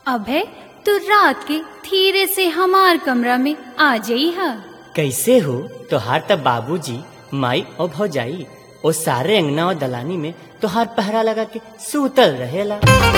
अभय तू रात के धीरे से हमार कमरा में आ जाई हा कैसे हो तोहार तब बाबूजी माई और भौजाई ओ सारे अंगना और दलानी में तोहार पहरा लगा के सूतल रहेला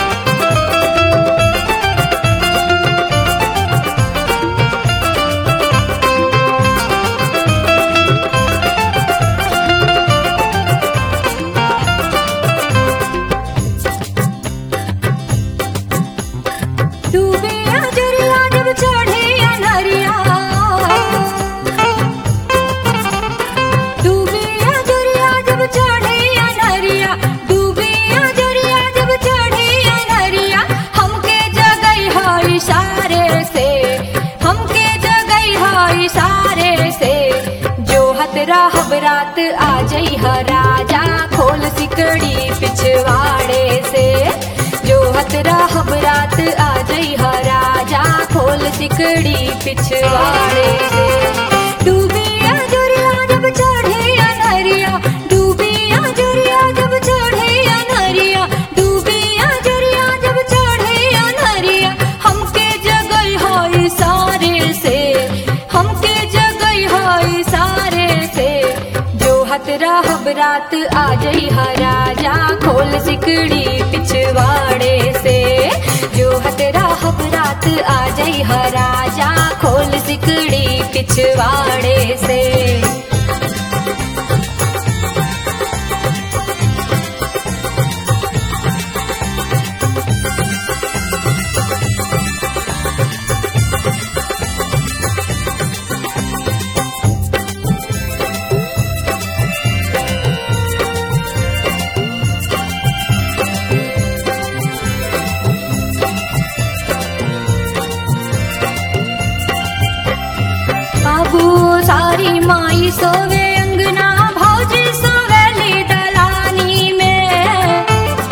डूबे अजरिया जब चढ़े अनहरिया डूबे अजरिया जब चढ़े अनहरिया डूबे अजरिया जब चढ़े अनहरिया हमके जगई है इशारे से हमके जगई है इशारे से जो हत रहब रात आ जई है राजा खोल सिकड़ी पिछवाड़े से जो हत रहब रात आ जई ह राजा खोल सिकड़ी पिछवाड़े से डूबी अजरिया जब चढ़े अनहरिया डूबी अजरिया जब चढ़े अनहरिया डूबी अजरिया जब चढ़े अनहरिया हमके जगई है सारे से हमके जगई है सारे से जो हत रहब रात आ जई ह राजा खोल सिकड़ी पिछवाड़े से जो हत रहब रात आ जई ह राजा खोल सिकड़ी पिछवाड़े से बाबू सारी माई सोवे अंगना भौजी सोवेली दलानी में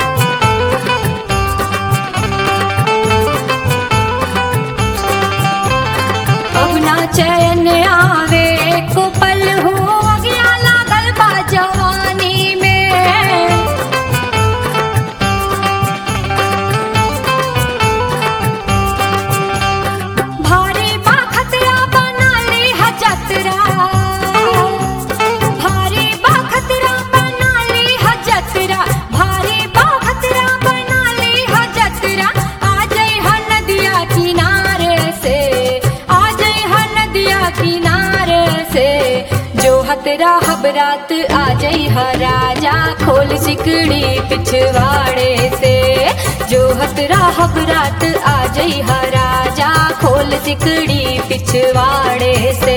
अब ना चैन आवे को पल हो अगिया लागल बा जवानी में भारी बा खतरा बना ली है जतरा भारी बा खतरा बना ली है जतरा भारी बा खतरा बना ली है जतरा आ जाई है नदिया किनारे से आ जाई है नदिया किनारे से जो हतरा हबरात आ जाई है राजा खोल सिकड़ी पिछवाड़े से जो हतरा हबरात आ जाई है राजा खोल सिकड़ी पिछवाड़े से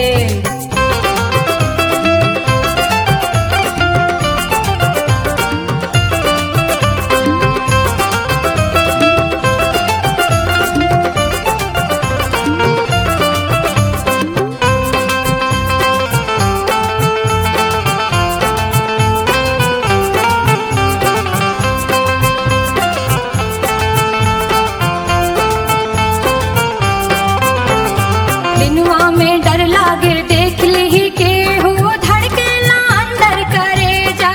दिनवा में डर लागे देख ली के हो धड़केला अंदर करे जा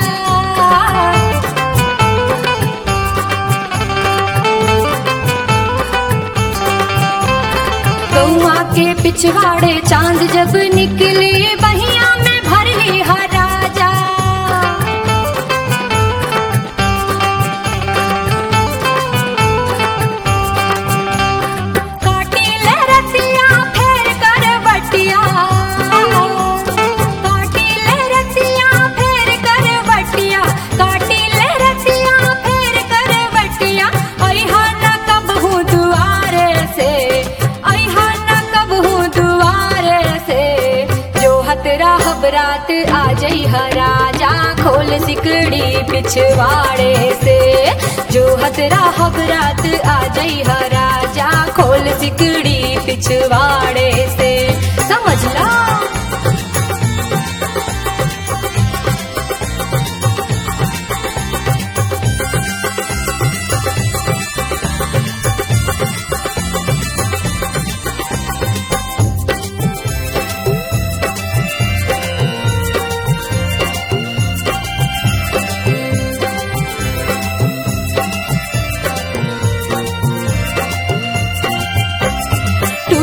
गौआ के पिछवाड़े चांद जब निकले बहिया में भर ली हा राजा काटी ले रतिया फेर कर बटिया काटी ले रतिया फेर कर बटिया काटी ले रतिया फेर कर बटिया अइहा न कबहू दुआरे से अइहा न कबहू दुआरे से जो हतरा हबरात आ जई ह राजा खोल सिकड़ी पिछवाड़े से जो हतरा हबरात आ जई ह राजा खोल सिकड़ी पिछवाड़े से समझ ला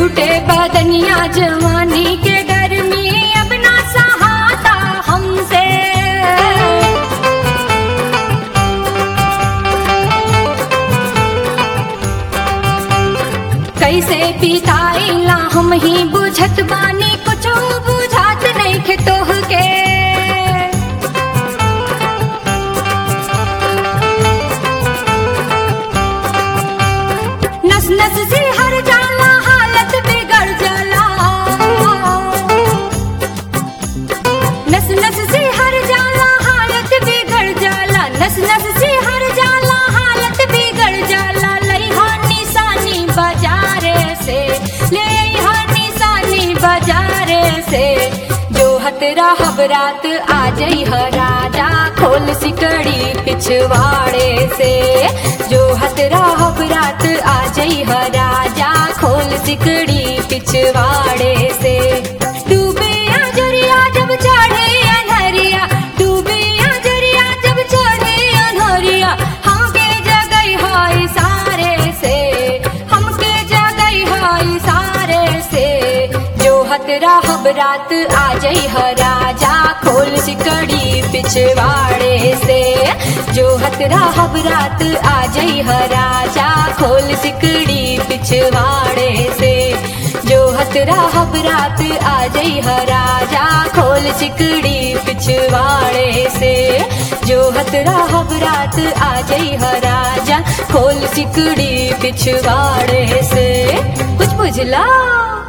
टूटे बदनिया जवानी के गर्मी अब ना सहाता हमसे कैसे पिताइला हम ही बुझत बानी कुछो बुझात नहीं खे तोह के नस नस से हर जाला हालत बिगड़ जाला नस नस से हर जाला हालत बिगड़ जाला नस नस से हर जाला हालत बिगड़ जाला लइहा निशानी बाजारे से ले अइहा निशानी बाजारे से जो हतरा हबरात आ जई ह राजा खोल सिकड़ी पिछवाड़े से जो हतरा हबरात आ जई ह राजा खोल सिकड़ी पिछवाड़े से डूबे अजरिया जब चढ़े अनहरिया डूबे अजरिया जब चढ़े अनहरिया हमके जगई है सारे से हमके जगई है सारे से जो हतरा हबरात आ जई ह राजा खोल सिकड़ी पिछवाड़े से जो हतरा हबरात आ जई ह राजा खोल सिकड़ी पिछवाड़े से जो हतरा हबरात आ जई ह राजा खोल सिकड़ी पिछवाड़े से जो हतरा हबरात आ जई ह राजा खोल सिकड़ी पिछवाड़े से कुछ बुझला